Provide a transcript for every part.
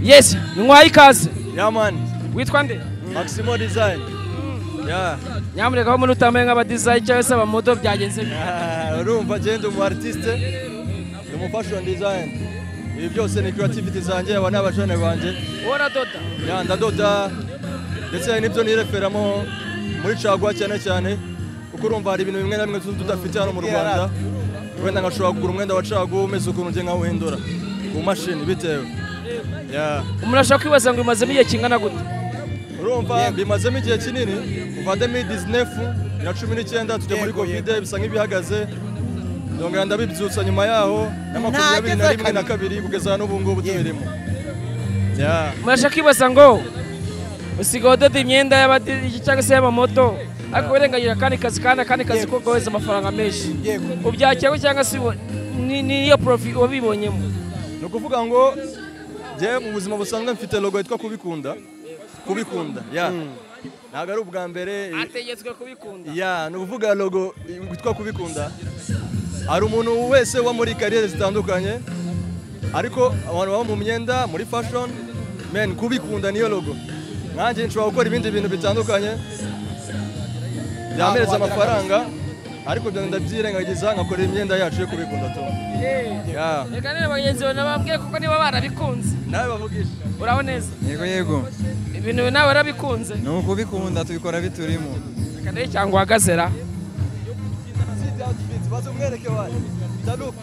Yes, nywaye ikaze Yeah man, witwa nde Maximo Design. Yeah. nyamuneka ko muri utambaye nk'abadizayi cyangwa se abamodo byagenze bite? Ah, urumva je ndi umu artiste, ndi umu fashion design. Ibi byose ni creativity zanjye aba ni abashone banjye. wowe uradoda Yeah, ndadoda ndetse hari n'ibyo nireferamo muri caguwa cyane cyane kuko urumva hari ibintu bimwe na bimwe tuba tudafite hano mu Rwanda. Wenda ngashobora kugura umwenda wa caguwa umeze ukuntu njye nkawuhindura ku mashini bitewe. Yeah. umuntu ashobora kwibaza ngo bimazemo igihe kingana gute urumva bimazemo igihe kinini kuva 2019 na cumi n'icyenda tujya muri kovide bisa nk'ibihagaze ndongera ndabibyutsa nyuma yaho na makumyabiri na rimwe na kabiri kugeza n'ubu ngubu tubirimo Yeah. umuntu ashobora kwibaza ngo usigaye udoda imyenda y'abadizayi cyangwa se y'abamodo ariko wirengagira akandi kazi kandi akandi kazi ko kohereza amafaranga menshi ubyakira gute cyangwa se ubo- ni- niyo porofi wabibonyemo ni ukuvuga ngo njye mu buzima busanzwe mfite logo yitwa kubikunda kubikunda yeah. ntabwo ari ubwa mbere ategetswe kubikunda ya ni ukuvuga logo witwa kubikunda hari umuntu wese uba muri kariyeri zitandukanye ariko abantu baba mu myenda muri fashion men kubikunda niyo logo nanjye nshobora gukora ibindi bintu bitandukanye byampereza amafaranga ariko ibyo ndabyirengagiza nkakora imyenda yacu yo kubikunda tu Ya. reka none bagenzi bawe nababwire kuko niba barabikunze nawe bavugisha uraho neza yego yego ibintu nawe warabikunze ni ukubikunda tubikora biturimo reka ndebe cyangwa uhagaze ra baze umwereke wayo taluka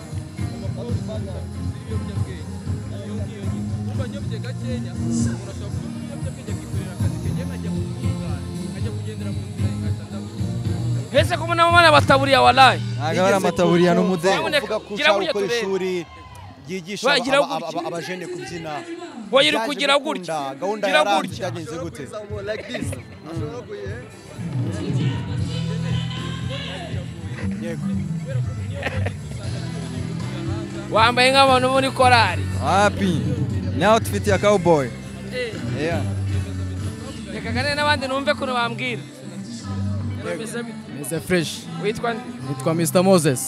mbese ko mubona mubona abataburiya warayi ntabwo ari amataburiya n'umudeyi Nyamuneka, Uvuga ko gira ushaka buriya gukora turebe. ishuri ryigisha Wa, gira aba- gutya. aba- abajene kubyina Boye uri Byaje kugira gukunda, gutya. gahunda Gira ya Rap gutya. byagenze gute like this ashobora kuyihe wambaye nk'abantu bo muri korari hapi ni outfit ya cowboy Yeah. reka kane n'abandi numve kuntu bambwira Bameze bite? Mr. Fresh, witwa nde nitwa Mr. Moses.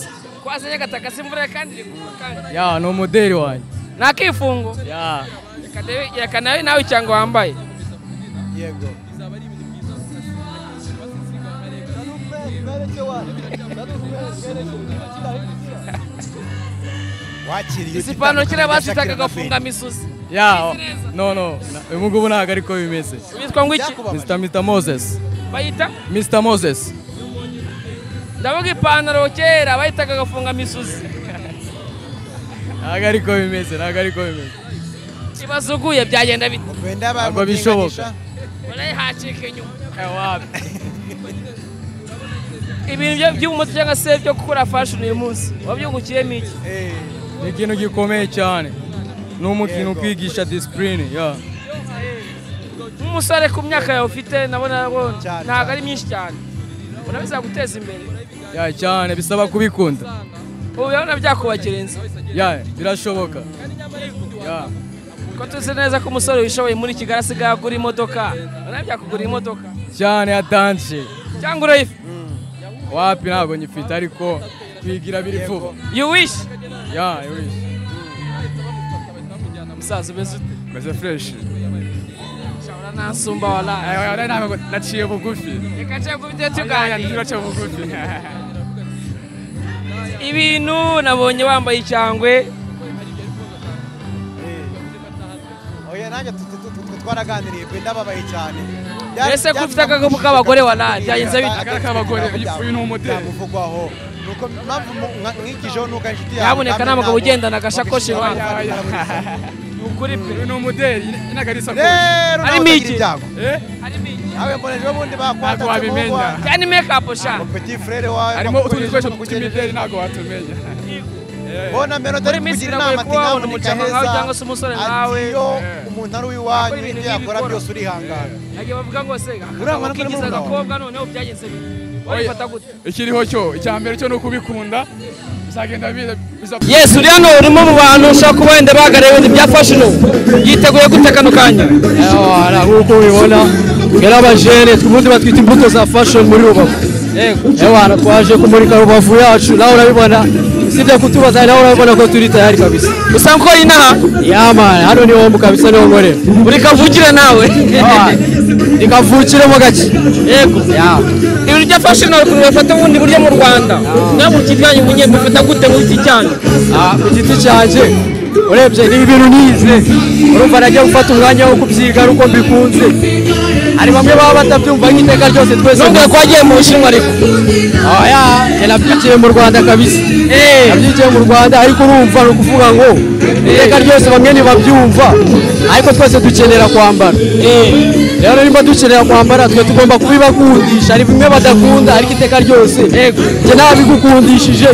twazanye agataka se imvura kandi iri kugwa kandi Ya, ni umuderi wanjye. ni akifungo Ya, Reka ndebe- reka nawe nawe cyangwa wambaye yego wakiriye izi pantaro kera bazitaga agafunga amisuzi ya, no, no, na- ubu ngubu ntabwo ariko bimeze. witwa ngo iki Mr. Mr. Moses. bayita Mr. Moses. ndavuga ipantaro kera bayitaga agafunga amisuzi Ntabwo ariko bimeze, ntabwo ariko bimeze. ibasuguye byagenda bite Ntabwo bishoboka. urayi hacika inyuma Ewa, ibintu byo- by'umuti cyangwa se byo gukora fashion uyu munsi wabyungukiyemo iki ni ikintu gikomeye cyane. Ni umukino ukwigisha disipurine. Ya, nk'umusore ku myaka yawe ufite nabona rwo- Cyane, ntabwo ari myinshi cyane ubona bizaguteza imbere ya cyane bisaba kubikunda. ubu urabona byakubakira inzu Ya, birashoboka. Ya, ko tuzi neza ko umusore wishoboye muri kigali asigaye agura imodoka urabona byakugura imodoka cyane ya danje. cyangwa urayifi Wapi ntabwo nyifite ariko twigira biri vuba. you wish Ya, I wish. musaza umeze ute Meze fresh. shahura ntasumba waraye Aya ntabwo naciye bugufi. reka nshaka kubitera Aya tuganira naciye bugufi. ibintu nabonye wambaye icyangwe oya nanjye tu- tu- tu- tu- twaraganiriye pe ndababaye cyane Mbese ko ufite agakapu k'abagore waraye, byagenze bite? Agakapu k'abagore, uyu ni umudeli. byamuvugwaho nuko mpamvu mu- mwa- mwigijeho nuko inshuti yawe namwe Nyabuneka nta mugabo nabo ugendana agasakoshi bakishimira iwawe. abavandimwe Aya, muri kumwe. ni ukuri pe Uyu ni umudeli inagarisa ko. rero nawe Harimo utagira iki? ibyago Eh? harimo iki nawe mbona ejo bundi Ntabwo bakwatatse mu wabimenya. ngwa cyane mekapu sha petit frere wawe Harimo utuntu bakugurisha dukoresho bakugurisha. tw'imideli ntabwo watumenya. bona mbere Muri utari Miss kugira biragoye inama kuba wabona ati umucamanza nyamuneka heza, cyangwa se umusore nkawe. ati iyo umuntu ari uwiwanyu Akora ibintu ibyo yakora nk'ibi byose urihangana agiye bavuga ngo se Urangwa akagabo no kigize kurema agakobwa noneho byagenze bite wabifata gute Ikiriho cyo, icya mbere cyo ni ukubikunda. Bizagenda biza biza- yes uri hano urimo mu bantu ushobora kuba wenda bahagarariye ibintu bya fashion yiteguye gute kano kanya Ewa, nk'uko ubibona yari abajene ubundi batwita imbuto za fashion muri rubavu ewana twaje kumurika rubavu yacu nawe urabibona usibye kutubaza nawe urabona ko turi tayari kabisa usa nkora inaha yamana hano ni hombu kabisa ni homore uri kavukire nawe nikavukiremo gake yego ya ibiryo afashe nawe ukuntu bafata ubundi buryo mu rwanda nawe mu giti cyanyu munye mufata gute mu giti cyanyu Ah, ku giti cyanjye urebye ni ibintu nize urumva nagiye gufata umwanya wo kubyiga ari uko mbikunze hari bamwe baba batabyumva nk'iteka ryose twese nubwo ko wagiye mu bushinwa ariko oya njye nabyigiye mu rwanda kabisa Eh. nabyigiye mu rwanda ariko urumva ni ukuvuga ngo iteka ryose bamwe ntibabyumva ariko twese dukenera kwambara rero niba dukenera kwambara twe tugomba kubibakundisha hari bimwe badakunda ariko iteka ryose njye nabigukundishije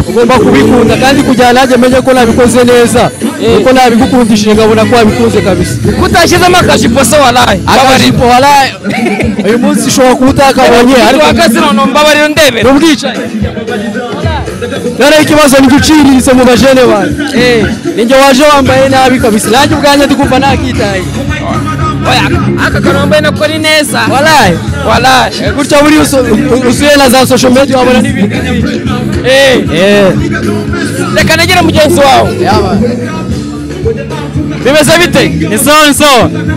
ugomba kubikunda kandi kugira nanjye menye ko nabikoze neza kuko nabigukundishije nkabona ko wabikunze kabisa kutashyizemo akajipo se waraye akajipo waraye uyu munsi ushobora kuba utakabonye ariko uhagaze none mbabarira undebere ni ubwicanyi rero ikibazo ni guciriritse mu bajene banyu ninjye waje wambaye nabi kabisa nanjye ubwanjye ndikumva nakitaye Oya, aka kanombe nako ni neza waraye waraye gutya buriya usu- usuye na za social media wabona n'ibindi Eh. reka negere mugenzi wawe bimeze bite ni so so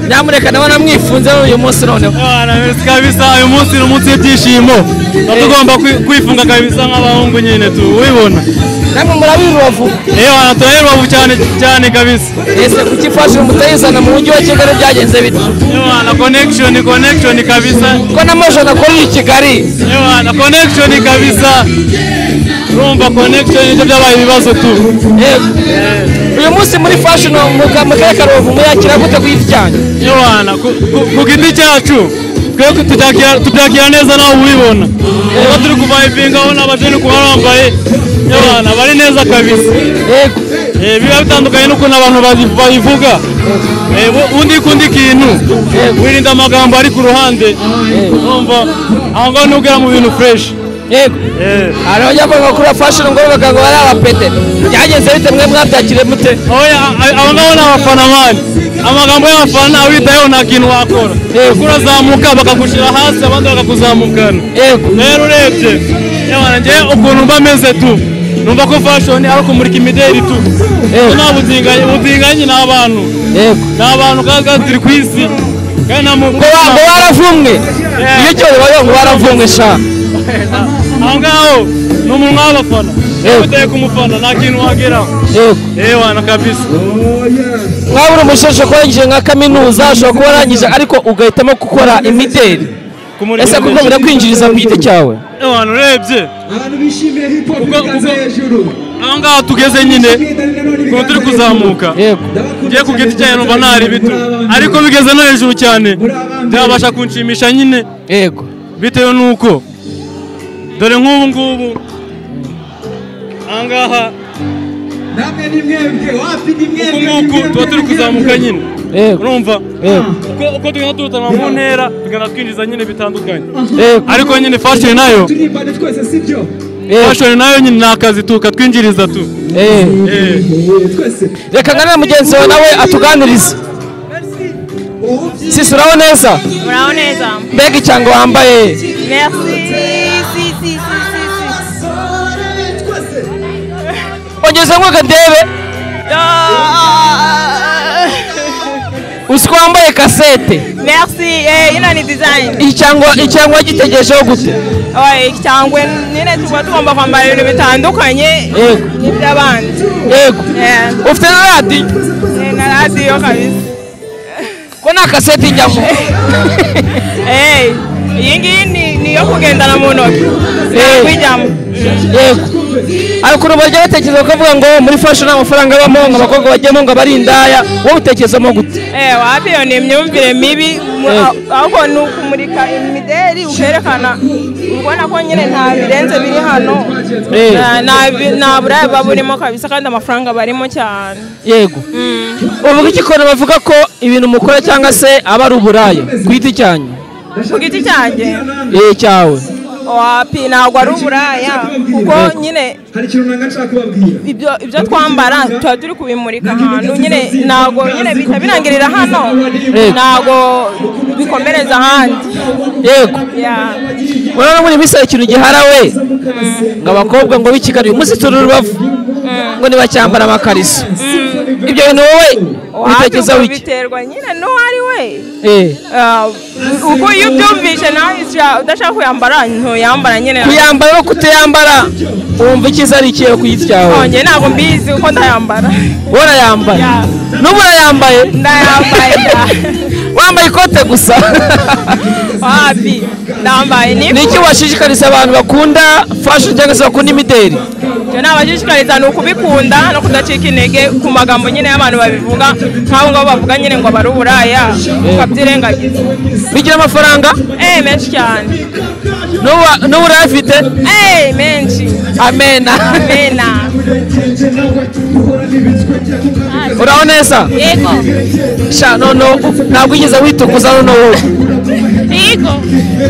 nyamuneka ndabona mwifunze uyu munsi noneho kabisa uyu munsi ni umunsi w'ibyishimo tuba tugomba kwi- kwifunga kabisa nk'abahungu nyine tu wibona namwe murabirubavu yewe wana turaherubavu cyane cyane kabisa ese kuki fashion mutayizana mu mujyi wa kigali byagenze bite yewe wana connection connection kabisa ko na mojo nakorera i kigali yewe wana connection kabisa urumva connection nibyo byabaye ibibazo tu Yego. uyu munsi muri fashion mu ka- mu karere ka rubavu muyakira gute ku giti cyanyu yewe wana ku- ku- ku giti cyacu twe tubyakira- tubyakira neza nawe wibona kuba turi kuvayipingaho n'abajeni kuba bambaye yewe wana bari neza kabisa yego Eh, biba bitandukanye n'ukuntu abantu bazi- babivuga Eh, bu- undi kundi kintu wirinda amagambo ari ku ruhande urumva aho ngaho ntubwira mu bintu fresh yego hari abajya bavuga kuri fashion ngo bavuga ngo ari abapete byagenze bite mwe mwabyakire mute Oya, a- abo ngabo ni abafana mani amagambo y'abafana awitayeho nta kintu wakora kuko urazamuka bakagushyira hasi abandi bakakuzamukana yego rero urebye yewe njye ukuntu mba meze tu numva ko fashion ari ukumurika imideli tu Kuko nta butinganyi butinganyi ni abantu yego ni abantu kandi kandi turi ku isi kandi nta muntu ngo ba- ngo baravumwe iyo cyo bibaye ngo baravumwe sha aho ngaho ni umunwa w'abafana iyo uteye ku mufana nta kintu wageraho yego yewana kabisa mwabura umusheshe kurangije nka kaminuza ashobora kuba arangije ariko ugahitamo gukora imideli kumurika ese kuko imideli. birakwinjiriza ku giti cyawe yewana urebye Kuko- kuko- aho ngaho tugeze nyine ukuntu turi kuzamuka yego ngiye ku giti cyanjye numva ntari bito ariko bigeze no hejuru cyane byabasha kunshimisha nyine yego bitewe n'uko dore nk'ubu ngubu aha ngaha uku nguku tuba turi kuzamuka nyine yego urumva yego uko uko tugenda turutanwa mu ntera tugenda twinjiza nyine bitandukanye yego ariko nyine fashion nayo fashion nayo nyine ni akazi tu katwinjiriza tu Eh. Eh. reka nganira mugenzi wawe nawe atuganirize sisi uraho neza Muraho neza. mbega icyango wambaye Merci. Si, si, si, si, si. ongeze ngo kadebe Ah. uzi ko wambaye kasete Merci. Eh, ino ni design. icyango icyango wagitegerejeho gute Oya, cyangwa nyine tuba tugomba kwambara ibintu bitandukanye yego by'abandi. yego Eh, ufite na radiyo eh, na radiyo kabisa. ko nta kasete ijyamo Eh, iyi ngiyi ni ni iyo kugendana mu ntoki. Eh. Kwijyamo. yego hari ukuntu bajya batekereza bakavuga ngo muri fashion nta mafaranga abamo ngo abakobwa bajyamo ngo abari indaya wowe utekerezamo gute Eh, wapi iyo ni imyumvire mibi mu- Eh. ahubwo ni ukumurika imideri ukerekana ubona ko nyine nta birenze biri hano Eh. Nta- nta bi- nta buraya buba burimo kabisa kandi amafaranga barimo cyane yego uvuga iki ukuntu bavuga ko ibintu mukora cyangwa se aba ari uburaya ku giti cyanyu ku giti cyanjye eh cyawe wapi ntabwo ari uburaya kuko nyine ibyo ibyo twambara tuba turi kubimurika ahantu nyine ntabwo nyine bihita birangirira hano ntabwo bikomereza ahandi yego urabona muri misa ikintu gihara we ngo abakobwa ngo b'ikigali uyu munsi turi rubavu ngo ntibacyambara amakariso ibyo bintu wowe ubitekerezaho iki biterwa nyine n'uwo ari we ubwo iyo ubyumvise nawe udashaka kuyambara ntuyambara nyine kuyambara no kutayambara wumva icyiza ari ikihe ku giti cyawe nge ntabwo mbizi kuko ndayambara urayambaye n'ubu urayambaye ndayambaye wambaye ikote gusa wapi ndambaye ni iki washishikariza abantu bakunda fashion cyangwa se bakunda imideli icyo nabashishikariza ni ukubikunda no kudacika intege ku magambo nyine y'abantu babivuga nk'abo ngabo bavuga nyine ngo bari uburaya ukabyirengagiza bigira amafaranga eee menshi cyane n'ubu urayafite eee menshi amena amena uraho neza yego sha none ntabwo wigeze witukuza none wowe yego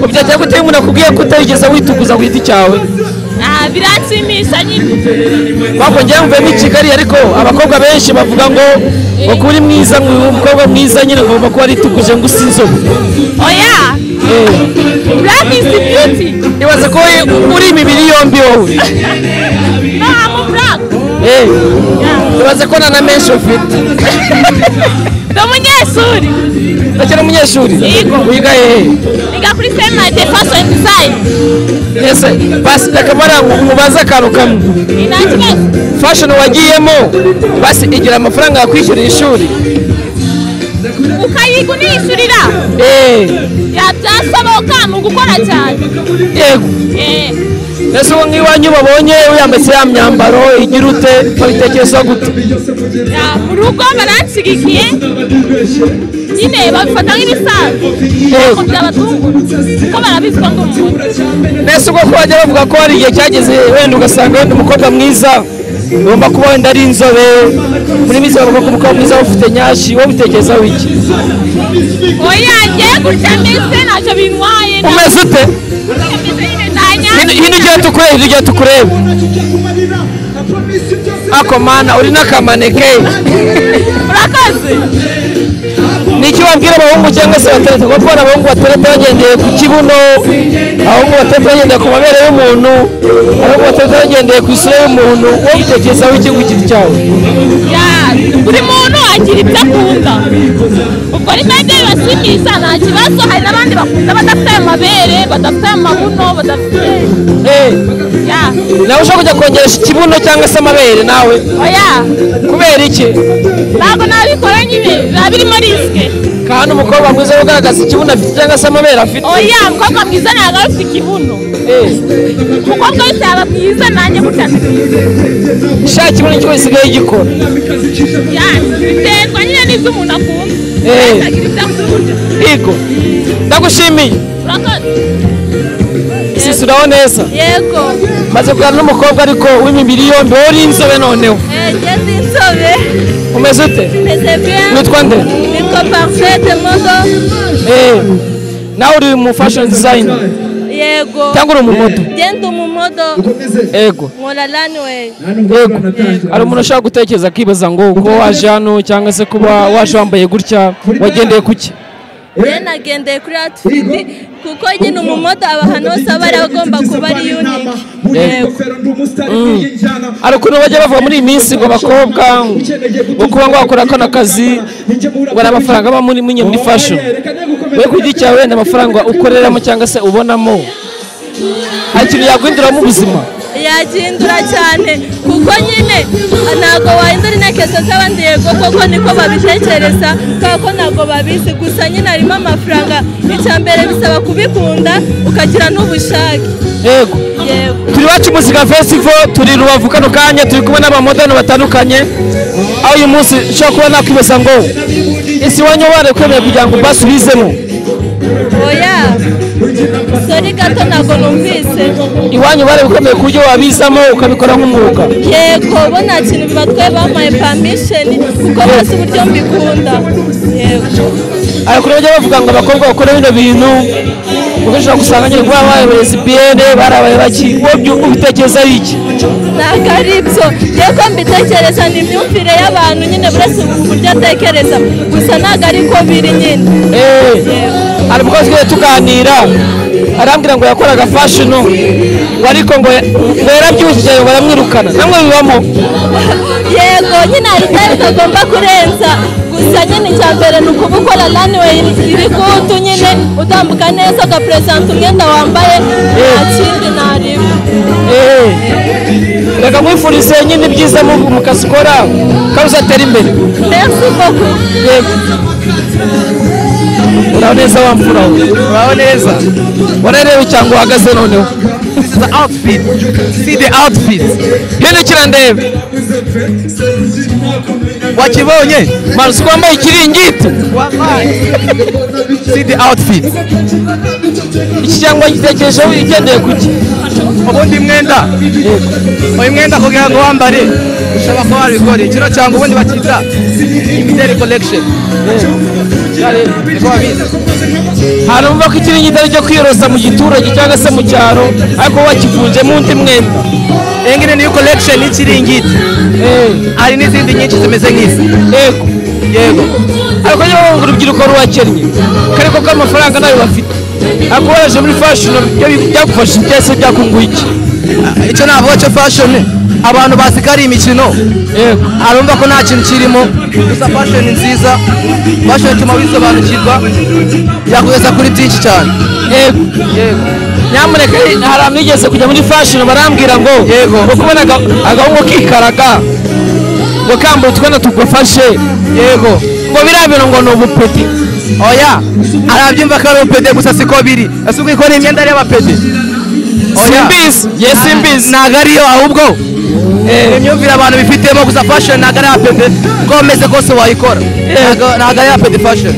ubyakira gute umuntu akubwiye ko utayigeze witukuza ku giti cyawe biranshimisha nyine bakongera mvuyemo i kigali ariko abakobwa benshi bavuga ngo ngo kuba uri mwiza umukobwa mwiza nyine ngomba kuba aritukuje ngo usi inzobe oya burake beauty ibaze ko uri imibiri yombi wowe ntabwo burake ibaze ko na menshi ufite ni umunyeshuri ndakira umunyeshuri wiga hehe niga kuri seminari fashion design ese basi ndakamara mubaze akantu kamwe nta kibazo fashion wagiyemo basi igira amafaranga yakwishyurira ishuri ukayigunishyurira yabyasaba ukanga gukora cyane yego mbese ubu nk'iwanyu babonye uyambitse ya myambaro igira ute babitekereza gute mu rugo baranshyigikiye nyine babifata nk'ibisanzwe ntabwo byabatungura kuko barabizwa ngo umuntu mbese ubwo ko bajya bavuga ko hari igihe cyageze wenda ugasanga wenda umukobwa mwiza ugomba kuba wenda ari inzobe muri mizi bavuga ko umukobwa mwiza ufite nyashi wowe ubitekerezaho iki oya ngiye gutya mbese ntacyo bintwaye umeze ute hino ugiye tukureba hino ugiye tukureba ako mana uri n'akamaneke urakoze ni iki wabwira abahungu cyangwa se batereta kuko tubona abahungu batereta bagendeye ku kibuno abahungu batereta bagendeye ku mabere y'umuntu abahungu batereta bagendeye ku isura y'umuntu wowe bitekerezaho iki giti cyawe buri muntu agira ibyo akunda ubwo ni mende bibashimisha nta kibazo hari n'abandi bakunda badafite amabere badafite amabuno badafite nawe ushobora kujya kongeresha ikibuno cyangwa se amabere nawe oya kubera iki ntabwo nabikora nyine biba birimo risike kandi umukobwa mwiza ugaragaza ikibuno afite cyangwa se amabere afite oya umukobwa mwiza ntabwo aba afite ikibuno umukobwa wese yaba mwiza nanjye gutya ni mwiza sha ikibuno cyo gisigaye gikora biterwa nyine n'ibyo umuntu akunda yego ndagushimiye sisuraho neza yego maze kugana n'umukobwa ariko w'imibiri yombi wowe uri inzobe noneho ngeze inzobe umeze ute meze bien witwa nde nitwa parfait modo nawe uri mu fashion design yego cyangwa uri umumodo ngende umumodo yego nkora runway yego hari umuntu ushobora gutekereza akibaza ngo kuba waje hano cyangwa se kuba waje wambaye gutya wagendeye kuki rero nagendeye kuri atifidi kuko nyine umumodo abahantu bose aba ari agomba kuba ari yunike hari ukuntu bajya bavuga muri iyi minsi ngo abakobwa ngo kuba ngo bakora kano kazi ngo ni amafaranga aba muri muri fashion we ku giti cyawe wenda amafaranga ukoreramo cyangwa se ubonamo hari ikintu yaguhinduramo ubuzima yagihindura cyane kuko nyine ntabwo wahindura intekerezo z'abandi yego koko niko babitekereza kubera ko ntabwo babizi gusa nyine harimo amafaranga icya mbere bisaba kubikunda ukagira n'ubushake yego turi iwacu muzika festival turi rubavu kano kanya turi kumwe n'abamodani batandukanye aho uyu munsi ushobora kuba nakwibaza ngo ese iwanyu wari kwemeye kugira ngo basubizemo oya sori gato ntabwo numvise iwanyu bari bukomeye ku buryo wabizamo ukabikora nk'umwuga yego bo nta kintu bibatwaye bampaye permisheni kuko bose uburyo mbikunda yego hari ukuntu bajya bavuga ngo abakobwa bakora bino bintu kuko ushobora gusanga nyine kuba babaye esipiyene barabaye baki wowe ubitekereza ari iki ntabwo ari ibyo rero ko mbitekereza ni imyumvire y'abantu nyine buri wese uburyo atekereza gusa ntabwo ari ko biri nyine hari umukozi ugenda tuganira arambwira ngo yakoraga fashino ngo ariko ngo ngo yarabyujije ngo aramwirukana namwe bibamo yego nyine hari itari utagomba kurenza gusa nyine icya mbere ni ukuba ukora runway irikutu nyine utambuka neza ugaperezanta umwenda wambaye nta kindi ntareba reka mwifurize nyine ibyiza mu kazi ukora kandi uzatera imbere mbese koko yego uraho neza wa mfura uraho neza urareba icyangwa uhagaze noneho This is the outfit. See the outfit. hindukira ndebe wakibonye marusi wambaye ikiringiti See the outfit. iki cyangwa gitekerejeho ugendeye ku ki ubundi mwenda uyu mwenda kugira ngo wambare ushobora kuba wabikora kino cyangwa ubundi bakita imideli collection niko babizi harumva ko ikiringiti ari cyo kwiyorosa mu giturage cyangwa se mu cyaro ariko wakifunzemo undi mwenda engine niyo collection y'ikiringiti hari n'izindi nyinshi zimeze nk'izi yego yego ariko niba wumva urubyiruko rubakennye kare ko amafaranga nayo bafite ariko waje muri fashion byagufasha byose byakunguye iki icyo navuga cyo fashion abantu basika ari imikino arumva ko nta kintu kirimo gusa fashion nziza fashion ituma wisobanukirwa yakugeza kuri byinshi cyane yego yego nyamuneka hari amwigeze kujya muri fashion barambwira ngo yego uko ubona agahungu kikaraga ngo kambaye utwenda tugufashe yego ngo biriya bintu ngo ni ubupeti oya arabyumva ko ari upede gusa siko biri ese ukikora imyenda ari y'abapede simbizi yesi mbizi ntabwo ariyo ahubwo imyumvire abantu bifitemo gusa fashion ntabwo ari apede uko wameze kose wayikora ntabwo ari apede fashion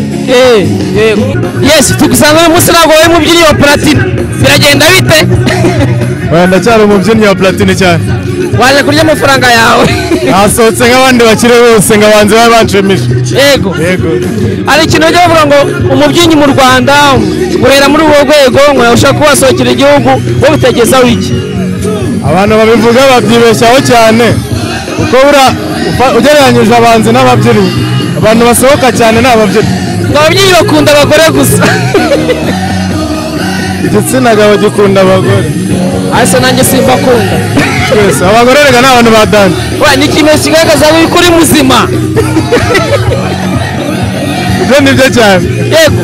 yesi tugusanga uyu munsi ntabwo wari umubyinnyi wa platine biragenda bite oya ndacyari umubyinnyi wa platine cyane waje kurya amafaranga yawe nasohotse nk'abandi bakiri bose ngo abanze babe banshimisha yego hari ikintu bajya bavuga ngo umubyinnyi mu rwanda urera muri urwo rwego ngo ushaka kuba wasohokera igihugu wowe bitegezaho iki abantu babivuga babyibeshyaho cyane kuko buriya ugereranyije abanzi n'ababyinnyi abantu basohoka cyane ni ababyinnyi ababyinnyi bakunda abagore gusa igitsina gabo gikunda abagore ariko nanjye simbakunda twese abagore reka ni abantu badanje ni ikimenyetso kigaragaza yuko uri muzima ibyo ni byo cyane yego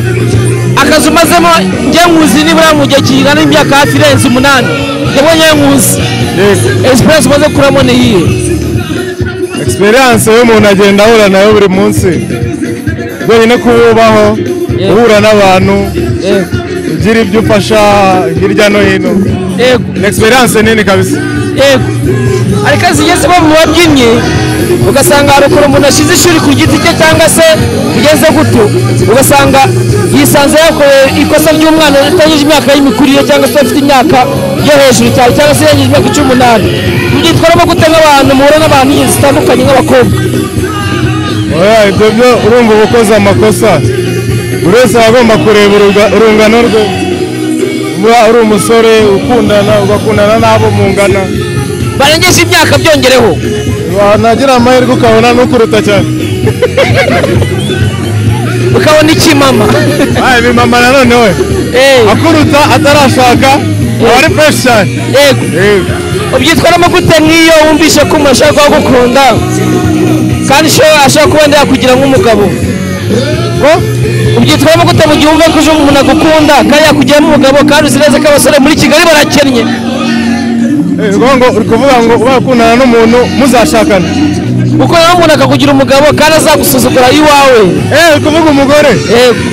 akazi umazemo njye nkuzi nibura mu gihe kingana n'imyaka hafi irenze umunani njyewe njye nkuzi esiperanse umaze kuramo ni iyihe esiperanse y'umuntu agenda ahura nayo buri munsi rwonyine kuwubaho guhura n'abantu ugira ibyo ufasha hirya no hino yego ni esiperanse nini kabisa yego ariko zigeze bo mu babyinnyi ugasanga hari ukuntu umuntu ashyize ishuri ku giti cye cyangwa se bigeze guto ugasanga yisanze yakorewe ikosa ry'umwana utanyuze imyaka y'imikurire cyangwa se afite imyaka yo hejuru cyane cyangwa se yanyuze imyaka icumi n'umunani mubyitwaramo gute nk'abantu muhura n'abantu ingeri zitandukanye nk'abakobwa oya ibyo byo urumva uba ukoze amakosa buri wese aba agomba kureba urungano rwe uba uri umusore ukundana ugakundana n'abo mungana barengeje imyaka byongereho nagira amahirwe ukabona n'ukuruta cyane ukabona iki mama ibi mama nanone we akuruta atarashaka aba ari fureshi cyane ubyitwaramo gute nk'iyo wumvise ko umuntu ashaka kugukunda kandi ashaka kuba yakugira nk'umugabo ubyitwaramo gute mu gihe wumva ko umuntu agukunda kandi yakugiramo umugabo kandi uzi neza ko abasore muri kigali barakennye ngo uri kuvuga ngo uba ukundana n'umuntu muzashakana ukundana n'umuntu akakugira umugabo kandi azagusuzugura iwawe eee uri kuvuga umugore yego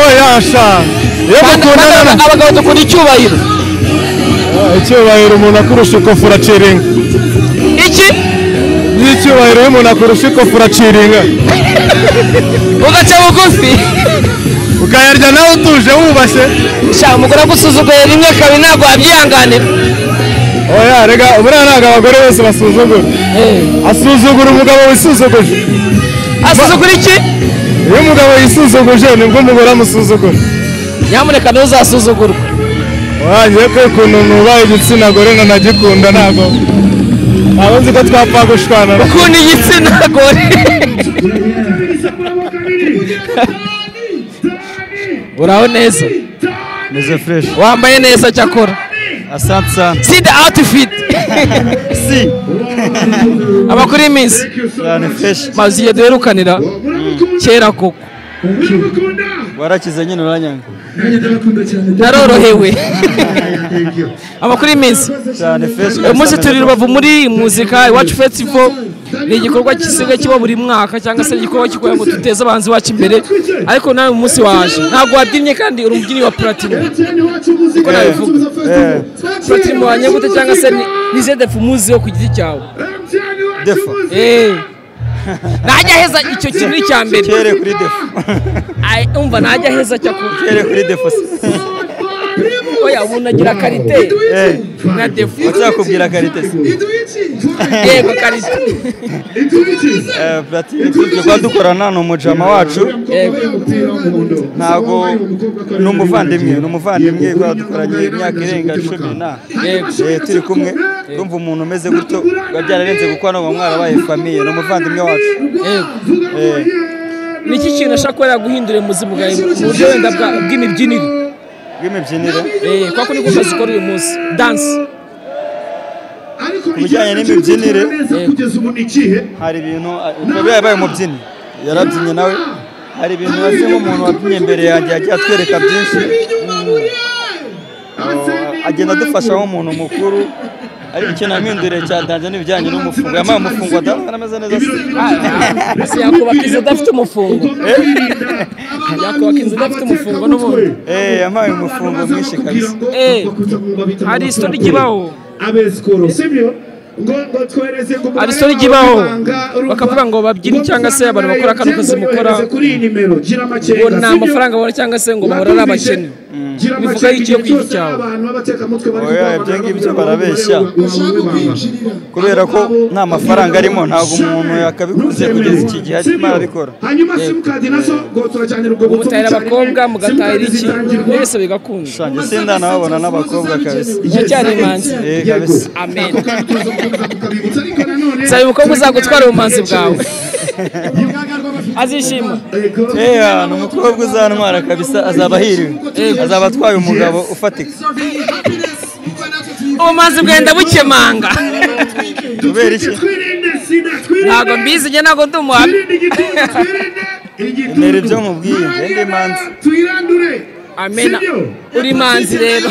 oya sha iyo mukundana abagabo dukunda icyubahiro icyubahiro umuntu akurusha ikofu uraciringa iki n'icyubahiro iyo umuntu akurusha ikofu uraciringa ugaca bugufi ukayarya nawe utuje wubashye sha umugore agusuzuguye rimwe kabiri ntabwo wabyihanganira oya rega buriya ntabwo abagore bose basuzugura asuzugura umugabo wisuzuguje asuzugura iki iyo umugabo yisuzuguje nibwo umugore amusuzugura nyamuneka ntuzasuzugurwe wanjye ko ukuntu nubaye igitsina gore nkanagikunda ntabwo ntabwo nzi ko twapfa gushwana ukuntu igitsina gore uraho neza meze fresh wambaye neza cyakora asante sana si the outfit si amakuru y'iminsi cyane fresh mazi iyo duherukanira kera koko warakize nyine uranyanga narorohewe amakuru y'iminsi uyu munsi turi rubavu muri muzika iwacu festival ni igikorwa gisigaye kiba buri mwaka cyangwa se igikorwa kigoye ngo duteze abanzi bacu imbere ariko nawe umunsi waje ntabwo wabyinnye kandi uri umubyinnyi wa platine uko nabivuga platine wanye gute cyangwa se nize defu muziho ku giti cyawe defu ntajya aheza icyo kintu icya mbere kere kuri defu umva ntajya aheza cyo kere kuri defu oya umuntu agira karite na defu ucyakubwira karite se yego karite platine tuba dukorana ni umujama wacu ntabwo ni umuvandimwe ni umuvandimwe dukoranye imyaka irenga cumi na turi kumwe urumva umuntu umeze gutyo biba byararenze kuko hano mwarabaye famiye ni umuvandimwe wacu ni iki kintu ashaka kuba yaguhindura ubuzima bwawe mu buryo wenda bw'imibyinire bw'imibyinire kuko niko kazi ukora uyu munsi danse ku bijyanye n'imibyinire hari ibintu biba yabaye umubyinnyi yarabyinnye nawe hari ibintu wazi nk'umuntu wabyinnye imbere yanjye yagiye atwereka byinshi agenda adufasha nk'umuntu mukuru ariko ikintu amindure cyatanze n'ibijyanye n'umufungo yambaye umufungo adahora ameze neza se yakubaka inzu udafite umufungo yakubaka inzu udafite umufungo n'ubundi eh yambaye umufungo mwinshi kabisa eh hari isitori kibaho abescoro sibyo hari isori ibaho bakavuga ngo babyine cyangwa se abantu bakora kano kazi mukora ngo nta amafaranga babona cyangwa se ngo bahora ari abakene bivuga y'icyo ku giti cyawe oya ibyo ngibyo barabeshya kubera ko nta mafaranga arimo ntabwo umuntu yakabikuze kugeza iki gihe arimo arabikora mutahira abakobwa mugatahira iki mwese bigakunda ushange sinda nababona n'abakobwa kabisa icyo cyari imanzi kabisa amen nsaba umukobwa uzagutwara ubumanzi bwawe azishima eya ni umukobwa uzantwara kabisa azaba ahiriwe azaba atwaye umugabo ufatika ubumanzi bwenda bukemanga kubera iki ntabwo mbizi njye ntabwo ndi umuhamya mbere ibyo mubwiye ngende manzi amena uri manzi rero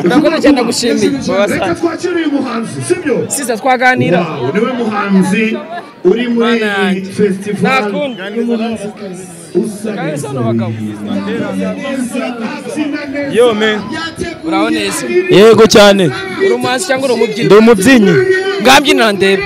urakoze cyane ndagushimiye reka twakire uyu muhanzi sibyo siza twaganira niwe muhanzi uri muri festival yo men uraho neza yego cyane uri umuhanzi cyangwa uri umubyinnyi ndi umubyinnyi ngabyinira ndebe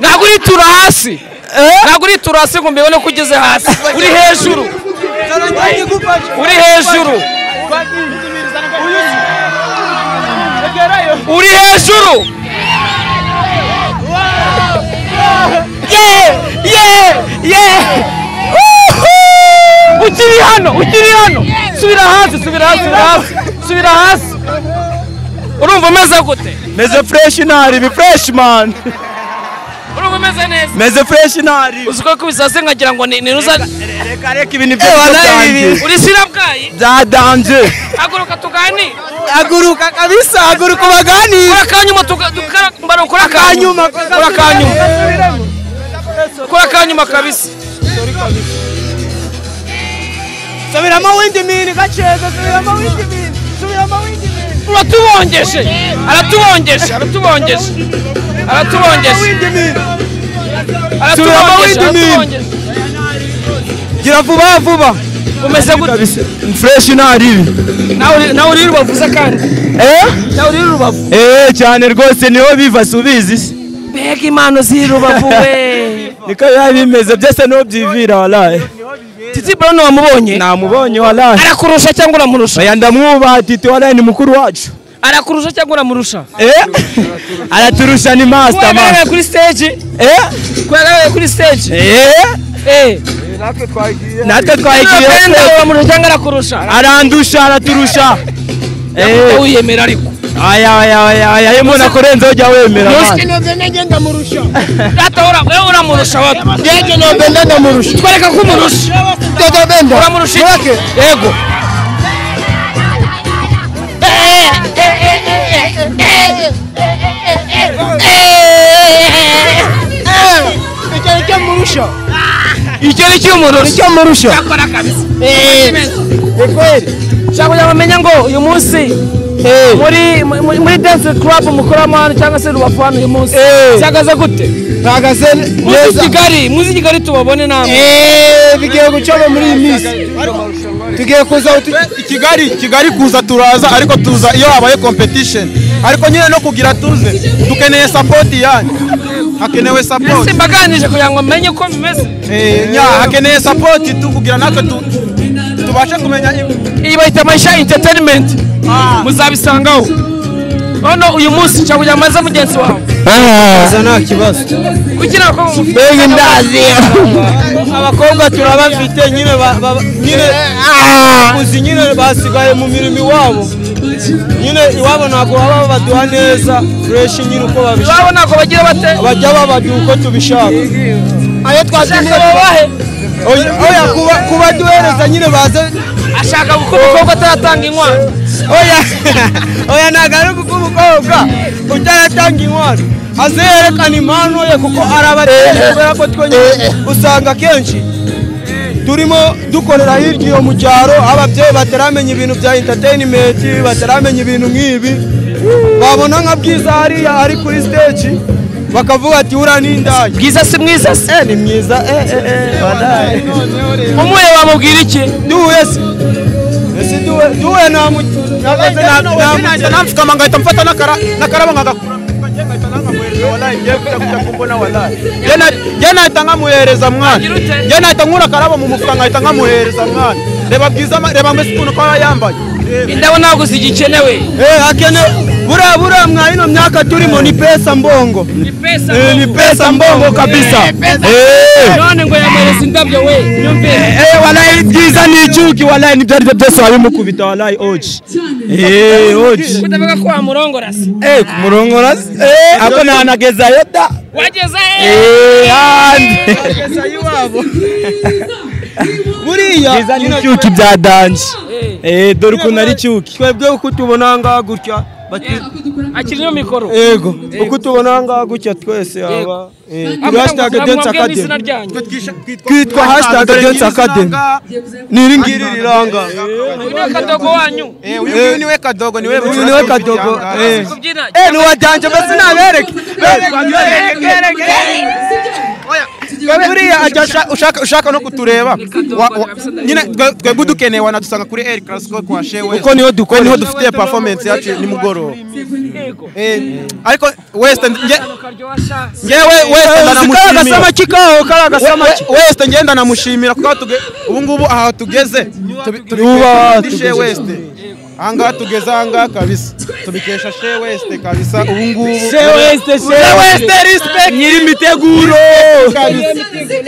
ntabwo uritura hasi ntabwo uritura hasi ngo mbibone ko ugeze hasi uri hejuru uri hejuru uri hejuru ukiri hano ukiri hano subira hasi subira hasi subira hasi urumva umeze gute meze fureshi ntari ibi fureshi mani urumva umeze neza meze fureshi ntari uzi ko kubisase nkagira ngo ni ruza reka reka ibintu byo byanjye uri sirabwayi byadanje haguruka tuganire haguruka kabisa haguruka baganire kora kanyuma tukara kora kanyuma kora kanyuma kora kanyuma kabisa subiramo windi mini gaceza subiramo windi mini subiramo windi mini uratubongeje aratubongeje aratubongeje aratubongeje aratubongeje gira vuba vuba umeze gute fresh ntari ibi nawe uri rubavuza kandi nawe uri rubavu eee cyane rwose niho biva subizi se mbega impano ziri rubavu we niko biba bimeze byose niho byivira waraye titi brown wamubonye namubonye waraye arakurusha cyangwa uramurusha oya ndamwubaha titi waraye ni mukuru wacu arakurusha cyangwa uramurusha araturusha ni masita kuyagaragaye kuri stage kuyagaragaye kuri stage natwe twagiye natwe twagiye uramurusha cyangwa arakurusha arandusha araturusha wiyemera ariko aya aya aya aya iyo umuntu akurenzeho jya wemera musi nobe nege ndamurusha wowe uramurusha wowe nege nobe ndamurusha twereka ko umurusha dodo benda uramurusha iki yego icyo ni cyo murusha icyo ni cyo murusha icyo murusha cyakora kabisa ni kweli ushobora kugira bamenye ngo uyu munsi muri muri dance club mukoramo hano cyangwa se rubafu hano uyu munsi cyagaze gute ntagaze muzi kigali muzi kigali tubabone namwe bigiye gucamo muri iyi minsi tugiye kuza kigali kigali kuza turaza ariko tuza iyo habaye competition ariko nyine no kugira tuze dukeneye sapoti yanyu hakenewe sapoti simbaganije kugira ngo menye uko bimeze hakeneye sapoti tukugira natwe tubashe kumenya iyi bayita maisha entertainment muzabisangaho noneho uyu munsi cyangwa kugira amaze mugenzi wawe nta kibazo kugira ngo mbega ndazi abakobwa turabafite nyine nyine uzi nyine basigaye mu mirimo iwabo nyine iwabo ntabwo baba baduha neza fureshi nyine uko babishaka iwabo ntabwo bagira bate bajya babajya uko tubishaka ayo twashaka babahe oya kuba kuba duhereza nyine baze ashaka gukora umukobwa ataratanga inkwano oya oya ntabwo ari gukora umukobwa utaratanga inkwano aze yerekana impano ye kuko arabateye kubera ko twe nyine usanga akenshi turimo dukorera hirya iyo mu cyaro ababyeyi bataramenya ibintu bya interineti bataramenya ibintu nk'ibi babona nka bwiza hariya ari kuri siteji bakavuga ati uriya ni indaya bwiza si mwiza se ni mwiza badaye umuhe wamubwira iki duhuye se ese duhuye namupfukama ngahita mfata n'akarabo nkagakura njye nahita nkamuhereza mwana njye nahita nkura akarabo mu mufuka nkahita nkamuhereza mwana reba bwiza reba mbese ukuntu kwa yambaye indabona ntabwo zigikenewe hakenewe buriya buriya mwa ino myaka turimo ni pesa mbongo ni pesa mbongo kabisa none ngo yamereza indabyo we nyumvire walayi byiza ni icyuki walayi nibyo aribyo byose wabimukubita walayi oji oji utavuga ko wamurongora se eh kumurongora se eh ako ntanagezayo da wageza eh handi agezayo iwabo buriya byiza ni icyuki bya danje eh dore ukuntu ari icyuki twebwe uko tubona ngaha gutya akiriho mikoro yego uko tubona ngaha gutya twese aba turi hashtag dance academy twitwa hashtag dance academy ni iri ngiri riranga uyu kadogo wanyu uyu niwe kadogo niwe uyu niwe kadogo eh ni wajyanje mbese nabereke buriya ushaka no kutureba nyine twebwe dukeneye wanadusanga kuri eri karasiko kwa shewe kuko niho dukora niho dufite performance yacu nimugoroba ariko wesite ngewe wesite ngenda namushimira kuko ubu ngubu aha tugeze tubikesha wesite ahangaha tugeze ahangaha kabisa tubikesha she wesite kabisa ubu ngubu she wesite she wesite respect nyiri imiteguro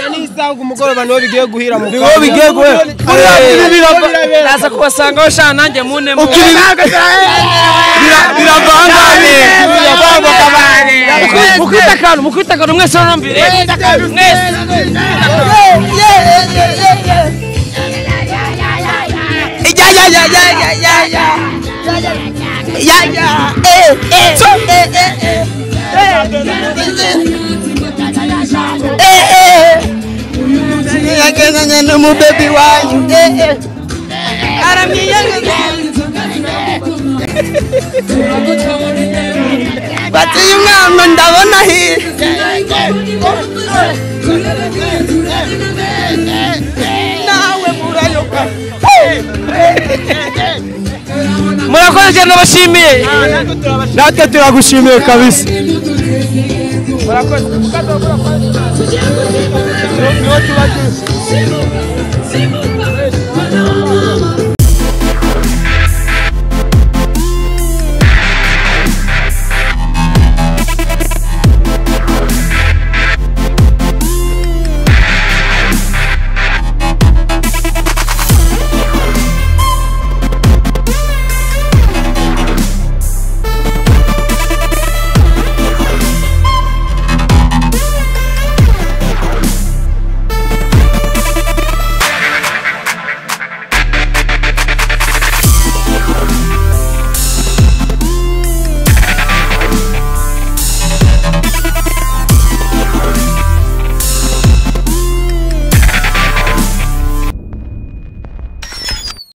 n'isanga umugoroba niwo bigiye guhira mu niwo bigiye guhera naza kubasangaho shana nanjye munemo biravangane mukwita akantu mukwita akantu mwese urambire mwese yagezanye n'umubebi wanyu aramwiyemeza bati uyu mwana ndabona hirya nawe murayoka murakoze cyane ndabashimiye natwe turagushimiye kabisa murakoze niho tuba turi